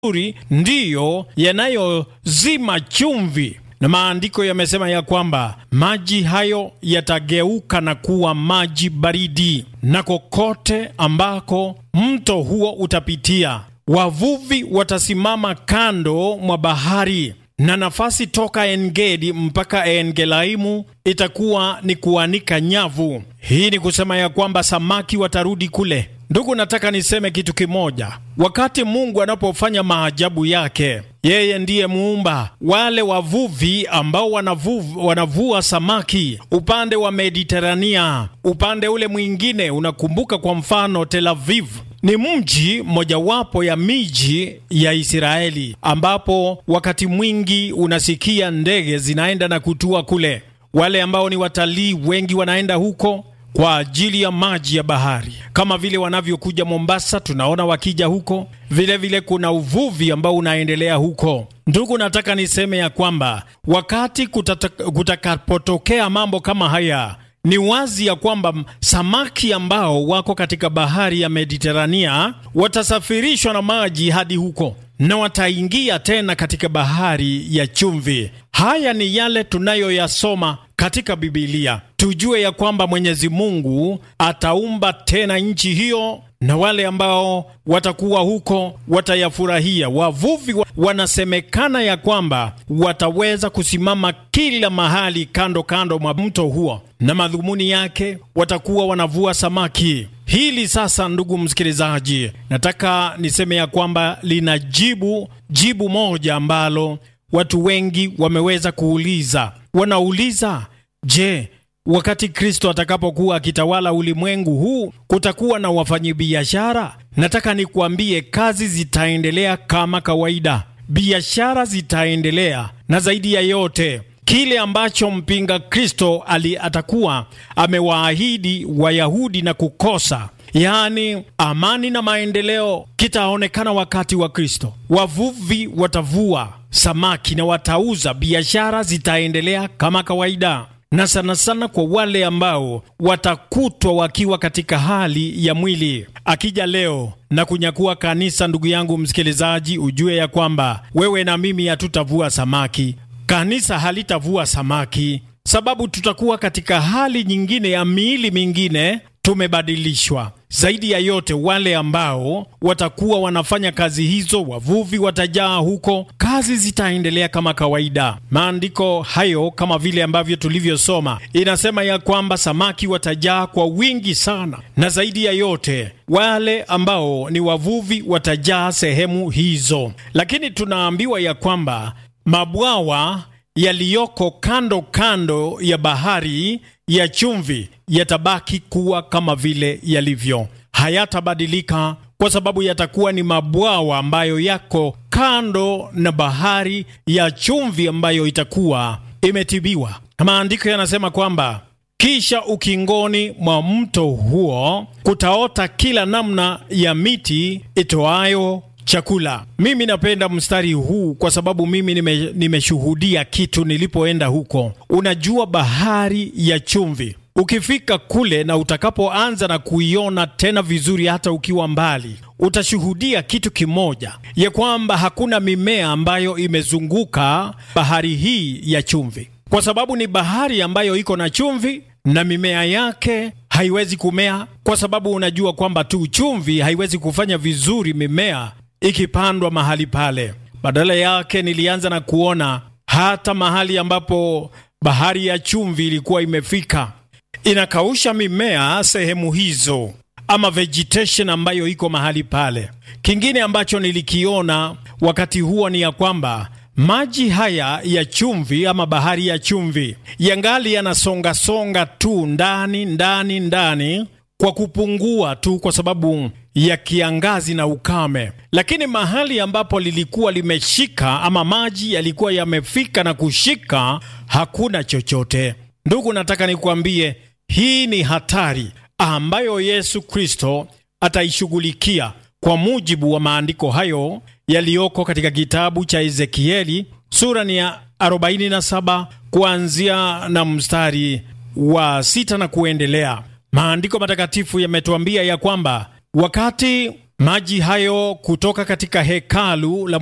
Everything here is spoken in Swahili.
mazuri ndiyo yanayozima chumvi na maandiko yamesema ya kwamba maji hayo yatageuka na kuwa maji baridi, na kokote ambako mto huo utapitia, wavuvi watasimama kando mwa bahari, na nafasi toka Engedi mpaka Engelaimu itakuwa ni kuanika nyavu. Hii ni kusema ya kwamba samaki watarudi kule. Ndugu, nataka niseme kitu kimoja. Wakati Mungu anapofanya maajabu yake, yeye ndiye muumba. Wale wavuvi ambao wanavu, wanavua samaki upande wa Mediterania, upande ule mwingine, unakumbuka kwa mfano Tel Aviv ni mji mojawapo ya miji ya Israeli ambapo wakati mwingi unasikia ndege zinaenda na kutua kule. Wale ambao ni watalii wengi wanaenda huko kwa ajili ya maji ya bahari, kama vile wanavyokuja Mombasa, tunaona wakija huko. Vilevile vile kuna uvuvi ambao unaendelea huko. Ndugu, nataka niseme ya kwamba wakati kutakapotokea mambo kama haya ni wazi ya kwamba samaki ambao wako katika bahari ya Mediterania watasafirishwa na maji hadi huko na wataingia tena katika bahari ya chumvi. Haya ni yale tunayoyasoma katika Bibilia, tujue ya kwamba Mwenyezi Mungu ataumba tena nchi hiyo na wale ambao watakuwa huko watayafurahia. Wavuvi wanasemekana ya kwamba wataweza kusimama kila mahali kando kando mwa mto huo, na madhumuni yake watakuwa wanavua samaki. Hili sasa, ndugu msikilizaji, nataka niseme ya kwamba lina jibu jibu moja ambalo watu wengi wameweza kuuliza. Wanauliza, je, wakati Kristo atakapokuwa akitawala ulimwengu huu kutakuwa na wafanyabiashara? Nataka nikuambie, kazi zitaendelea kama kawaida, biashara zitaendelea, na zaidi ya yote kile ambacho mpinga Kristo ali atakuwa amewaahidi Wayahudi na kukosa yaani amani na maendeleo kitaonekana wakati wa Kristo. Wavuvi watavua samaki na watauza, biashara zitaendelea kama kawaida, na sana sana kwa wale ambao watakutwa wakiwa katika hali ya mwili. Akija leo na kunyakua kanisa, ndugu yangu msikilizaji, ujue ya kwamba wewe na mimi hatutavua samaki, kanisa halitavua samaki, sababu tutakuwa katika hali nyingine ya miili mingine tumebadilishwa. Zaidi ya yote, wale ambao watakuwa wanafanya kazi hizo, wavuvi watajaa huko, kazi zitaendelea kama kawaida. Maandiko hayo kama vile ambavyo tulivyosoma, inasema ya kwamba samaki watajaa kwa wingi sana, na zaidi ya yote, wale ambao ni wavuvi watajaa sehemu hizo. Lakini tunaambiwa ya kwamba mabwawa yaliyoko kando kando ya bahari ya chumvi yatabaki kuwa kama vile yalivyo, hayatabadilika kwa sababu yatakuwa ni mabwawa ambayo yako kando na bahari ya chumvi ambayo itakuwa imetibiwa. Maandiko yanasema kwamba kisha ukingoni mwa mto huo kutaota kila namna ya miti itoayo chakula. Mimi napenda mstari huu kwa sababu mimi nime, nimeshuhudia kitu nilipoenda huko. Unajua, bahari ya chumvi ukifika kule na utakapoanza na kuiona tena vizuri, hata ukiwa mbali, utashuhudia kitu kimoja, ya kwamba hakuna mimea ambayo imezunguka bahari hii ya chumvi, kwa sababu ni bahari ambayo iko na chumvi na mimea yake haiwezi kumea, kwa sababu unajua kwamba tu chumvi haiwezi kufanya vizuri mimea ikipandwa mahali pale. Badala yake nilianza na kuona hata mahali ambapo bahari ya chumvi ilikuwa imefika inakausha mimea sehemu hizo, ama vegetation ambayo iko mahali pale. Kingine ambacho nilikiona wakati huo ni ya kwamba maji haya ya chumvi ama bahari ya chumvi yangali yanasongasonga tu ndani ndani ndani kwa kupungua tu kwa sababu ya kiangazi na ukame, lakini mahali ambapo lilikuwa limeshika ama maji yalikuwa yamefika na kushika, hakuna chochote. Ndugu, nataka nikuambie hii ni hatari ambayo Yesu Kristo ataishughulikia kwa mujibu wa maandiko hayo yaliyoko katika kitabu cha Ezekieli sura ni ya 47 kuanzia na mstari wa sita na kuendelea. Maandiko matakatifu yametuambia ya kwamba wakati Maji hayo kutoka katika hekalu la